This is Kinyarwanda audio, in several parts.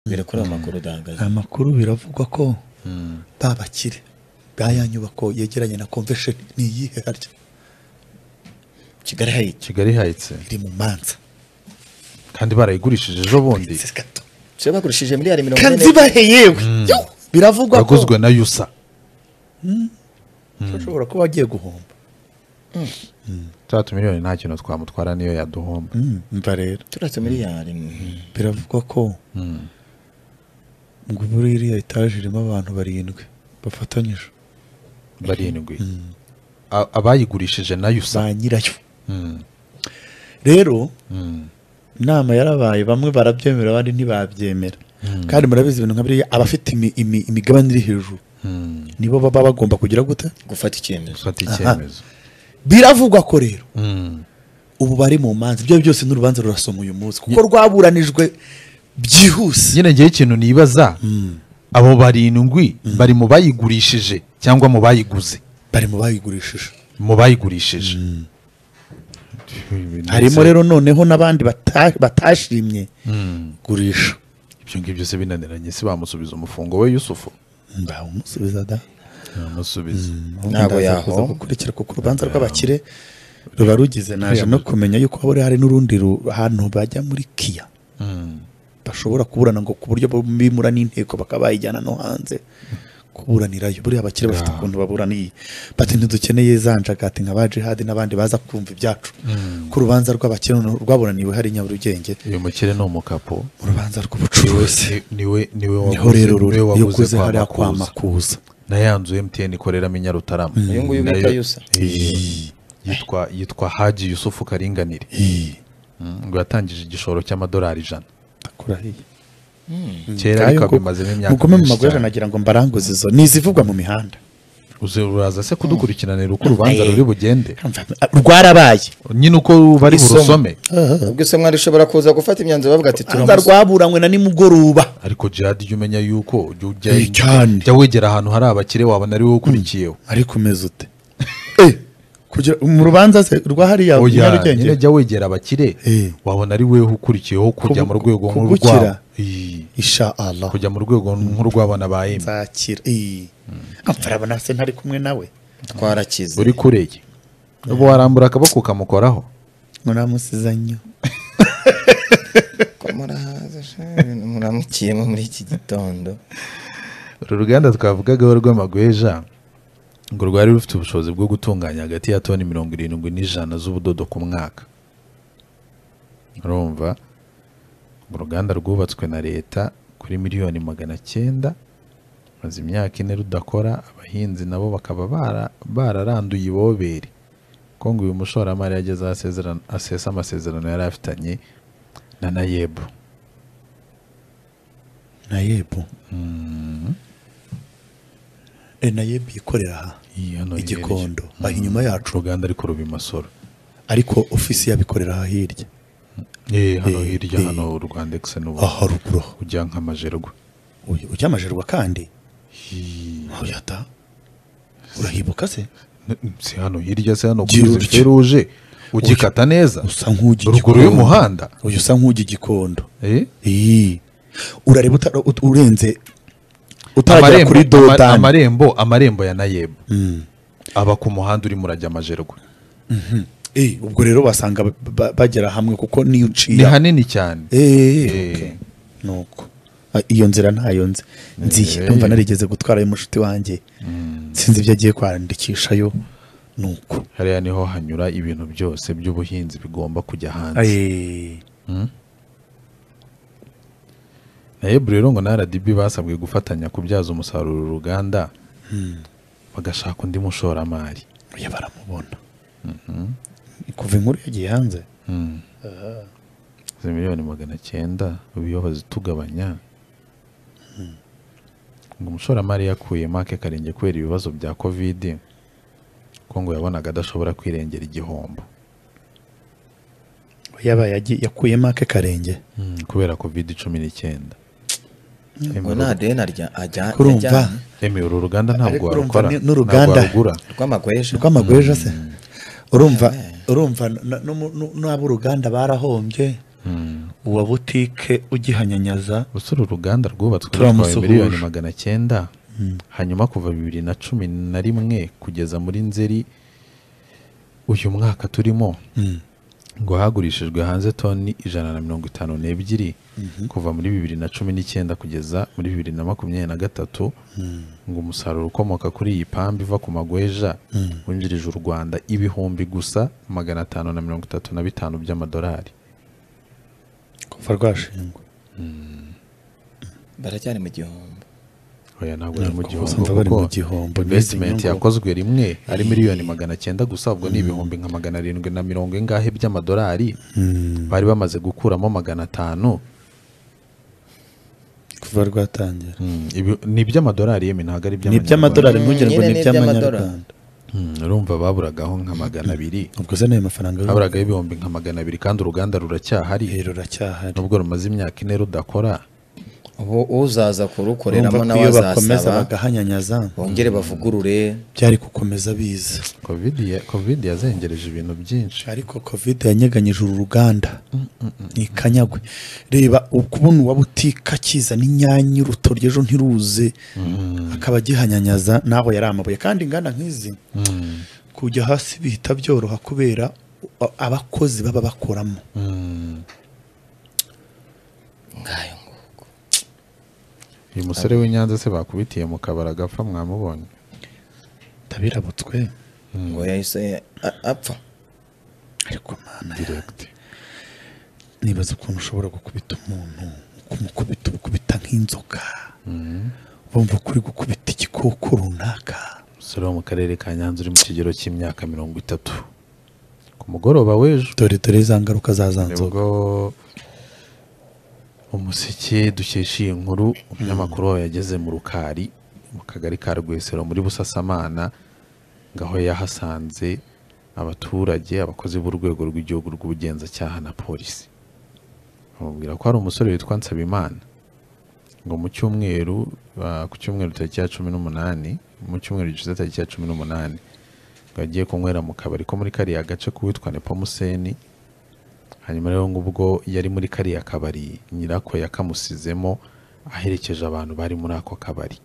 biri kuri ayo makuru udahagaze amakuru biravugwa ko ba bakire ba ya nyubako yegeranye na convention ni iyihe harya kigali hayiti kigali hayitse iri mu manza kandi barayigurishije ejo bundi Ndetse gato se bagurishije miliyari mirongo kandi ine ibahe yewe Yo! biravugwa ko yaguzwe na yusa ushobora kuba wagiye guhomba cya miliyoni nta kintu twamutwara niyo yaduhomba Mm, umva rero turatu miliyari mm. biravugwa ko ngo muri iriya etaje irimo abantu barindwi bafatanyije barindwi A- abayigurishije na yusa ba nyirayo rero inama yarabaye bamwe barabyemera abandi ntibabyemera kandi murabizi ibintu nka biriya abafite imi- imi- imigabane iri hejuru nibo baba bagomba kugira gute gufata icyemezo gufata icyemezo biravugwa ko rero Mm. ubu bari mu manza ibyo byose n'urubanza rurasoma uyu munsi kuko rwaburanijwe byihuse nyine ngewe ikintu nibaza abo barindwi bari mu bayigurishije cyangwa mu bayiguze bari mu bayigurishije mu bayigurishije harimo rero noneho n'abandi bata- batashimye gurisha ibyo ngibyo se binaniranye se bamusubiza umufungo we yusufu bawumusubiza da bamusubiza Ntabwo Ndaza yahomba. kuza gukurikira kuko urubanza rw'abakire ruba rugize naje no kumenya yuko haba hari n'urundi ru- hantu bajya muri kiya bashobora kuburana ngo ku buryo bimura n'inteko bakaba bayijyana no hanze kuburanirayo buriya abakire bafite ukuntu baburaniye bati ntidukeneye za njagati nka ba jihadi n'abandi baza kumva ibyacu ko urubanza rw'abakire noneho rwaburaniwe hari nyarugenge uyu mukire ni umukapo urubanza rw'ubucuruzi Ni- niwe niwe niho rero waguze- niwe uru- iyo waguze ukuze hariya kwa Makuza. makuza na ya nzu MTN ikoreramo i Nyarutarama Uyu nguyu Nayo- bita Yusa. Iyi. yitwa yitwa Haji Yusufu Karinganire Mm, ngo yatangije igishoro cy'amadolari ijana ndakurahiye Ayo kera ariko ngo- abimazemo imyaka mugume mu myinshi magorane cyane. nagira ngo mbaranguze izo ni izivugwa mu mihanda Uze- uraza se kudukurikiranira uko urubanza ruri bugende rwarabaye nyine uko bari Isomo. burusome ubwo se mwari ushobora kuza gufata imyanzuro bavuga ati rubanza turamusa rwaburanywe na nimugoroba ariko jihad jya umenya yuko jya ujya Eh, cyane. jya wegera ahantu hari abakire wabona ari wowe ukurikiyeho ariko umeze ute Eh, kugira mu rubanza se rwa hariya oya Nyarugenge? nyine jya wegera abakire Eh. wabona ari wowe ukurikiyeho kujya mu Kubu- rwego kubukira. nk'urwabo Iyi. isha allah kujya mu rwego nk'urw'abana ba emu nzakira Eh, apfa arabona se ntari kumwe nawe twarakize uri kureye ubu warambura akaboko ukamukoraho muramusiza nnyo ko murahaza sha, ibintu muramukiyemo muri iki gitondo uru ruganda twavugagaho rw'amagweja ngo rwari rufite ubushobozi bwo gutunganya hagati ya toni mirongo irindwi n'ijana z'ubudodo ku mwaka urumva uruganda rwubatswe na leta kuri miliyoni magana cyenda maze imyaka ine rudakora abahinzi nabo bakaba bara- bararanduye ibobere ko ngo uyu mushoramari yageze aho asezerana- asesa amasezerano yari afitanye na nayebu na yebo Eh, na yebo ikorera aha Iyi hano I hirya. Gikondo, aha inyuma yacu. uruganda ariko ruba i Masoro ariko ofisi yabikorera aha hirya Eh, hano hirya eh. hano urwanda ekise n'ubu aha ruguru aho. ujya nk'amajerwa Uyu- ujya amajerwa kandi Oya da. urahibuka se N- si hano hirya se hano Gira kuri utya. feruje ugikata neza usa nk'ujya ruguru y'umuhanda uyu usa nk'ujya igikondo Eh? Iyi. urareba utara- ut- urenze utaragera amarembo kuri ama- dodani amarembo amarembo ya nayebu aba ku muhanda urimo urajya amajerwa Eh, ubwo rero basanga ba- ba- bagera hamwe kuko niyo ni uciye hanini cyane Eh, Eh. okay. nuko Ah, iyo nzira ntayo nzi nziye Eh. ndumva narigeze gutwara y'umushuti wanjye sinzi ibyo agiye kwandikishayo nuko hariya niho hanyura ibintu byose by'ubuhinzi bigomba kujya hanze Eh, nayebu rero ngo na rdb basabwe gufatanya kubyaza umusaruro uruganda bagashaka undi mushoramari oya baramubona kuva inkuru yagiye hanze izi miliyoni magana cyenda ubuyobozi bazitugabanya ngo umushoramari yakuye make karenge kubera ibibazo bya kovide ko ngo yabonaga adashobora kwirengera igihombo yaba yagi- yakuyemo ake karenge kubera kovide cumi n'icyenda ngo nta deni arya ajya kurumva yajyanye. emi uru ruganda ntabwo Ariko urumva warukora ni- ntabwo n'uruganda- warugura rw'amagweja rw'amagweja se urumva urumva na- na- n'abo uruganda barahombye uwa butike ugihanyanyaza usura uruganda rwubatswe Turamusuhuje. rutwaye miliyoni magana cyenda hanyuma kuva bibiri na cumi na rimwe kugeza muri nzeri uyu mwaka turimo ngo hagurishijwe hanze toni ijana na mirongo itanu n'ebyiri kuva muri bibiri na cumi n'icyenda kugeza muri bibiri na makumyabiri na gatatu ngo umusaruro ukomoka kuri iyi pambu iva ku magweja winjirije u rwanda ibihumbi gusa magana atanu na mirongo itatu na bitanu by'amadolari kuva rwashingwa baracyari mu gihombo oya ntabwo ari mu Ntabwo gihombo basanze bari mu kuko gihombo, n'izi investment nyungu. yakozwe rimwe ari miliyoni magana cyenda gusa ubwo ni ibihumbi nka magana arindwi na mirongo ingahe by'amadolari bari bamaze gukuramo magana atanu kuva rwatangira Mm, ibi- ni iby'amadolari yemwe ntabwo ari ni iby'amadolari ntugire ngo Nyine ni ni iby'amanyarwanda Mm, urumva baburagaho nka magana abiri ubwo se n'ayo mafaranga haburagaho ibihumbi nka magana abiri kandi uruganda ruracyahari rero ruracyahari nubwo rumaze imyaka ine rudakora ubu uzaza kurukoreramo urumva ko nawe iyo bakomeza azasaba bagahanyanyaza bongere bavugurure byari gukomeza biza covid ya- covid yazengereje ibintu byinshi ariko covid yanyeganyije uru ruganda ntikanyagwe reba ukubona uwa butike akiza n'inyanya urutoryo ejo ntiruze akaba agihanyanyaza naho yari amabuye kandi inganda nk'izi Mm, kujya hasi bihita byoroha kubera a- abakozi baba bakoramo mm. ngayo nguko uyu musore w'i nyanza se bakubitiye mu kabari agapfa mwamubonye ndabirabutswe ngo yahise a- apfa ariko mana direct nibaza ukuntu ushobora gukubita umuntu ukumukubita ubukubita nk'inzoka bumva ko uri gukubita igikoko runaka umusore wo mu karere ka nyanza uri mu kigero cy'imyaka mirongo itatu ku mugoroba w'ejo dore dore za ngaruka za za nzoga nibwo umuseke dukesha iyi nkuru umunyamakuru wawe yageze mu rukari mu kagari ka rwesero muri busasamana ngo aho yahasanze abaturage abakozi b'urwego rw'igihugu rw'ubugenzacyaha na polisi bamubwira ko hari umusore witwa nsabimana ngo mu cyumweru ah, ku cyumweru tariki ya cumi n'umunani mu cyumweru gishize tariki ya cumi n'umunani ngo agiye kunywera mu kabari ko muri kariya gace k'uwitwa nepomuseni hanyuma rero ngubwo yari muri kariya kabari nyirako yakamusizemo aherekeje abantu bari muri ako kabari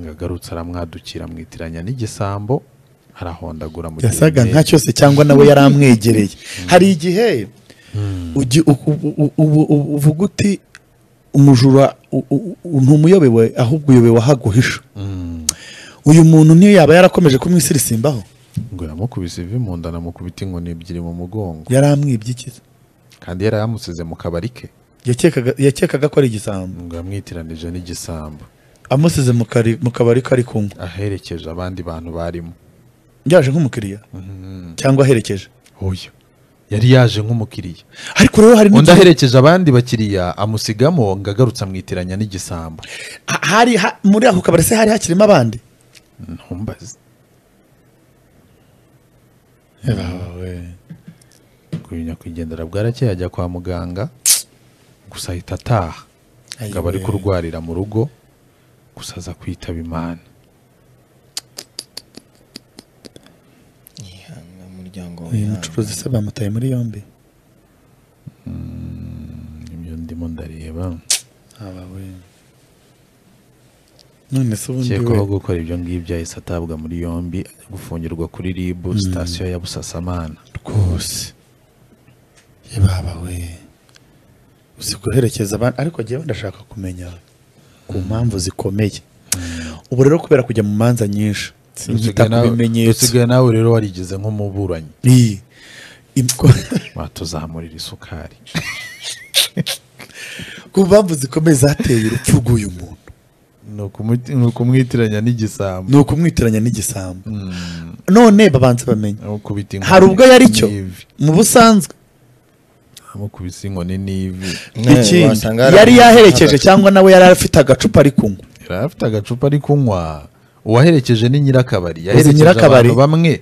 ngo agarutse aramwadukira amwitiranya n'igisambo arahondagura mu yasaga kirenge. nka cyose cyangwa nawe yari amwegereye hari igihe ugi- u- u- u- u- u- uvuga uti umujura u- u- u- ntumuyobewe ahubwo uyobewe aho aguhisha Mm. uyu muntu niyo yaba yarakomeje kumwisirisimbaho ngo yamukubise ivi mu nda anamukubita inkoni ebyiri mu mugongo yari amwibyikiza kandi yari yamusize mu kabari ke yakekaga yakekaga ko ari igisambo ngo yamwitiranije n'igisambo amusize mu kari- mu kabari ko ari kunywa aherekeje abandi bantu barimo yaje nk'umukiriya cyangwa aherekeje oya yari yaje nk'umukiriya ariko rero hari undi n'igihe- aherekeje abandi bakiriya amusigamo ngo agarutse amwitiranya n'igisambo ha- hari ha- muri ako kabari se hari hakirimo abandi ntumbaze uyu nyakwigendera bwarakeye ajya kwa muganga gusa ahita ataha ngo aba ari kurwarira mu rugo gusa aza kwitaba imana yihanga umuryango we uyu mucuruzi se bamutaye muri yombi ibyo ndimo ndareba none se ubundi ukekwaho we gukora ibyo ngibyo ahise atabwa muri yombi ajya gufungirwa kuri ribu sitasiyo ya busasamana rwose yababa we uzi guherekeza abandi ariko njyewe ndashaka kumenya ku mpamvu zikomeye ubu rero kubera kujya mu manza nyinshi sinzita Usigaye ku nawe- bimenyetso usigaye nawe rero warigize nk'umuburanyi Iyi. Imko- batuzamurira isukari ku mpamvu zikomeye zateye urupfu rw'uyu muntu ni ukumuti- ni ukumwitiranya n'igisambo ni ukumwitiranya n'igisambo none babanza bamenye amukubita inkoni hari ubwo yari cyo n'ivi mu busanzwe amukubise inkoni n'ivi nawe ikindi wasanga hari yari abantu yaherekeje bahagaze. cyangwa nawe yari afite agacupa ari kunywa yari afite agacupa ari kunywa uwaherekeje ni nyirakabari yaherekeje nyirakabari? abantu bamwe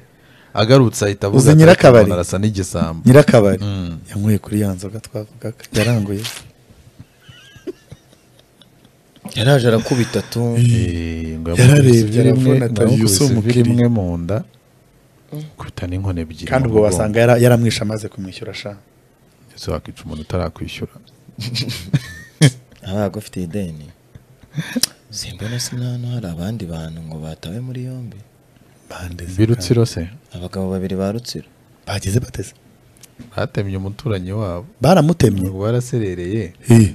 agarutse ahita avuga Uzi ati, nyirakabari? "Umuntu arasa n'igisambo nyirakabari Mm. yanyweye kuri ya nzoga twavugaga yaranguye yaraje arakubita tu Eh, ngo Yararebye, yamukubise ivi rimwe- arabona ati, ngo yamukubise "Yusu ivi umukiriya." rimwe mu nda akubita n'inkoni ebyiri kandi mu ubwo mugongo. wasanga yara- yaramwishe amaze kumwishyura sha ndetse wakwica umuntu utarakwishyura abaga ufite ideni simbona sinano hari abandi bantu ngo batawe muri yombi bande birutsiro se abagabo babiri ba rutsiro bageze bateze batemye umuturanyi wabo baramutemye ngo waraserereye Hey,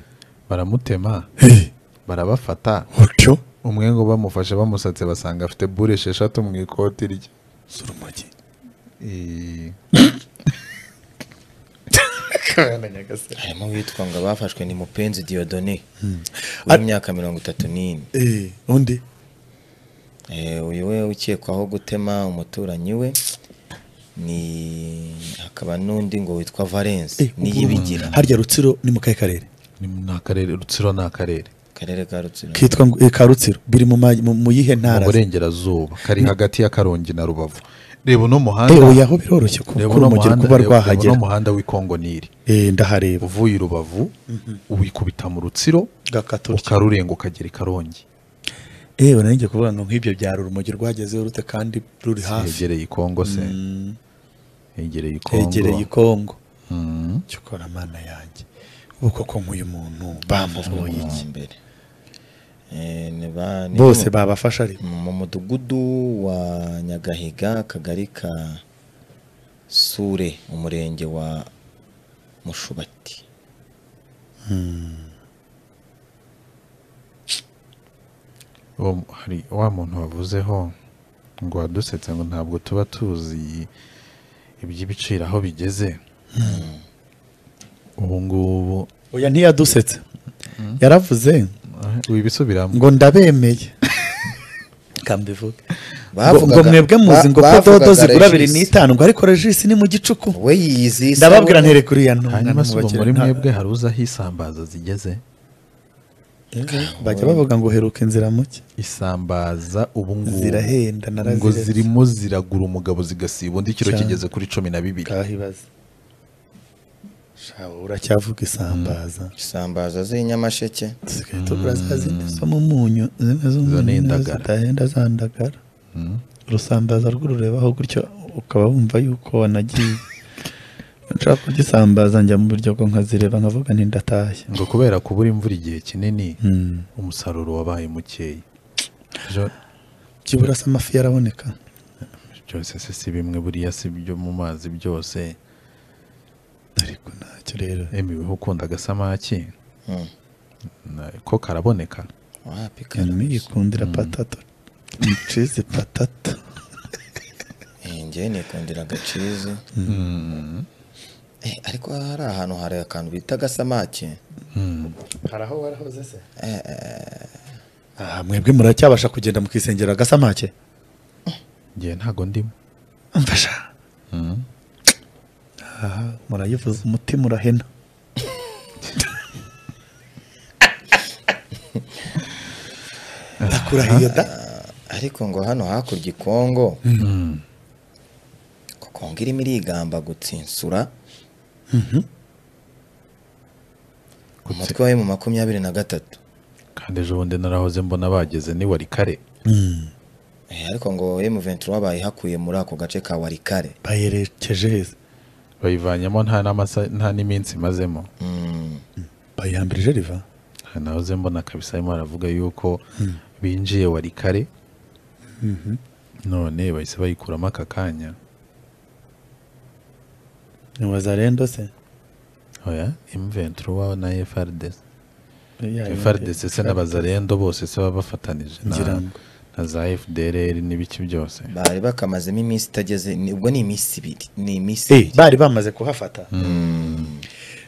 baramutema hey, barabafata utyo umwe ngo bamufashe bamusatse basanga afite bure esheshatu mu ikoti rye si urumogi Eh, harimo uwitwa ngo abafashwe ni mupenzi diyodone w'imyaka mirongo itatu n'ine Eh, undi Eh, uyu we ukekwaho gutema umuturanyi we ni hakaba n'undi ngo witwa valence Eh, niyibigira harya rutsiro ni mu kahe karere ni mu- ni akarere rutsiro ni akarere akarere ka rutsiro kitwa ngo- eh, ka rutsiro biri mu ma- mu- mu yihe mu ntara burengerazuba kari hagati ya karongi na rubavu reba uno Eh, muhanda oya aho biroroshye kuko reba uno urumogero muhanda kuba reba- reba rwahagera uno muhanda w'ikongo niri Eh, ndahareba uvuye i rubavu wikubita mu rutsiro gakata utyo ukarurenga ukagera i karongi ewe nanjye kuvuga ngo nk'ibyo byaro urumogi rwagezeho rute kandi ruri hafi hegereye ikongo se Mm, hegereye ikongo hegereye ikongo Mm. cyo ukora mana yanjye ubu koko nk'uyu muntu bamuvuye iki mbere Eh, ni ba- ni bose babafasha ari mu mudugudu wa nyagahiga akagari ka sure umurenge wa mushubati Uwo- hari wa muntu wavuzeho ngo wadusetse ngo ntabwo tuba tuzi iby'ibiciro aho bigeze ubu ngubu oya ntiyadusetse yaravuze eh, wibisubiramo ngo ndabemeye kambivuga ngo Bavugaga- mwebwe muzi ba- ngo ko bavugaga dodo zigura abiri Regis. n'itanu ngo ariko regisi ni mu gicuku we yiyizi ndababwira ntere kuri iya ntunga hanyuma se ubu muri nta- mwebwe hari uzi aho isambaza zigeze bajya bavuga ngo heruka inzira muke isambaza ubu ngubu zirahenda ngo naraziretse zirimo ziragura umugabo zigasiba undi kiro Cyane. kigeze kuri cumi na bibiri kahibaza shawe uracyavuga isambaza isambaza z'inyamasheke dusigaye tugura za zindi zo mu munyu zimwe Zo ni z'umunyu indagara. zidahenda zandagara Mm. urusambaza rw'ururebaho gutyo ukaba wumva yuko wanagiye nshaka kugisambaza njya mu biryogo nkazireba nkavuga nti ndatashye ngo kubera kubura imvura igihe kinini Hmm. umusaruro wabaye mukeya Jo- byibura se amafi yaraboneka byose se si bimwe buriya si byo mu mazi byose ariko ntacyo rero emi weho ukunda agasamaki Mm. na- ko karaboneka wapi karame niyikundira patato cizi patato njyewe nikundira agacizi Eh, ariko hari ahantu hari akantu bita agasamake Mm. hari aho warahoze se mwebwe muracyabasha kugenda mukisengera agasamake ngewe ntago ndimo mfasha Mm. aha murayivuza umutima urahena ndakurahiye da ariko ngo hano hakurya i kongo Mm. ko kongo irimo irigamba gutsinsura umutwe wayo mu makumyabiri na gatatu kandi ejo bundi narahoze mbona bageze ni wari kare Eh, ariko ngo M23 bayihakuye muri ako gace ka Warikare bayerekeje heza bayivanyemo nta n'amasa- nta n'iminsi imazemo Mm. bayihambirije riva Aha nahoze mbona kabisa arimo aravuga yuko binjiye wari kare none bahise bayikuramo aka kanya nibaza rendo se oya M23 na FRDC FRDC se na Bazarendo bose se baba bafatanije na- Ngira ngo. na za FDLR n'ibiki byose bari bakamazemo iminsi itageze ni- ubwo ni iminsi ibiri ni iminsi Eh, ibiri bari bamaze kuhafata Mm.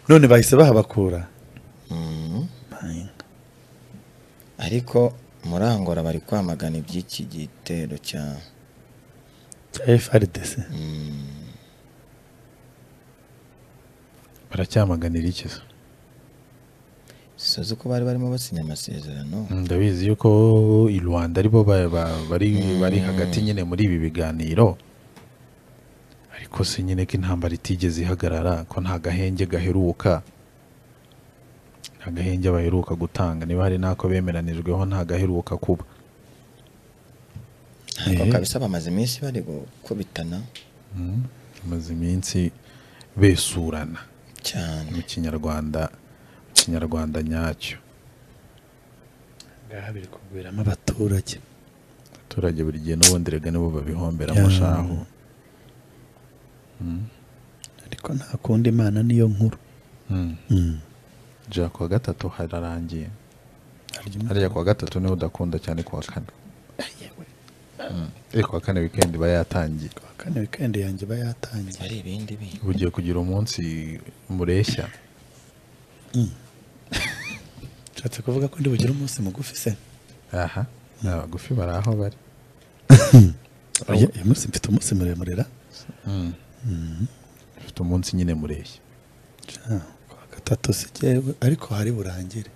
none bahise bahabakura Mm. ariko muri Angola bari kwamagana iby'iki gitero cya FRDC baracyamaganira iki se sozi ko bari barimo basinya amasezerano ndabizi yuko i Rwanda aribo ba- ba- bari bari hagati nyine muri ibi biganiro ariko se nyine ko intambara itigeze ihagarara ko nta gahenge gaheruka nta gahenge baheruka gutanga niba hari n'ako bemeranijweho nta gaheruka kuba ntabwo Eh. kabisa bamaze iminsi bari gukubitana Mm. bamaze iminsi besurana cyane mu kinyarwanda mu kinyarwanda nyacyo ngaha biri kuguriramo abaturage abaturage buri gihe n'ubundi rega nibo babihombera Ya. amashaho ariko nta kundi imana niyo nkuru jya kuwa gatatu hararangiye hariya kuwa gatatu niwe udakunda cyane kuwa kane ariko kuwa kane wikendi iba yatangiye kuwa kane wikendi yanjye iba yatangiye hari ibindi bintu uba ugiye kugira umunsi mureshya ushatse kuvuga ko ndi bugire umunsi mugufi se aha ni abagufi bari aho bari Oya, uyu munsi mfite umunsi muremure ra ufite umunsi nyine mureshya Ja, kuwa gatatu sigewe ariko hari burangire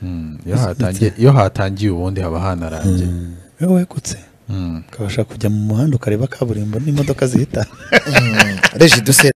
Mm, iyo hatangiye- iyo hatangiye ubundi haba hanarangiye iyo wegutse Mm. ukabasha kujya mu muhanda ukareba kaburimbo n'imodoka zihita regi duse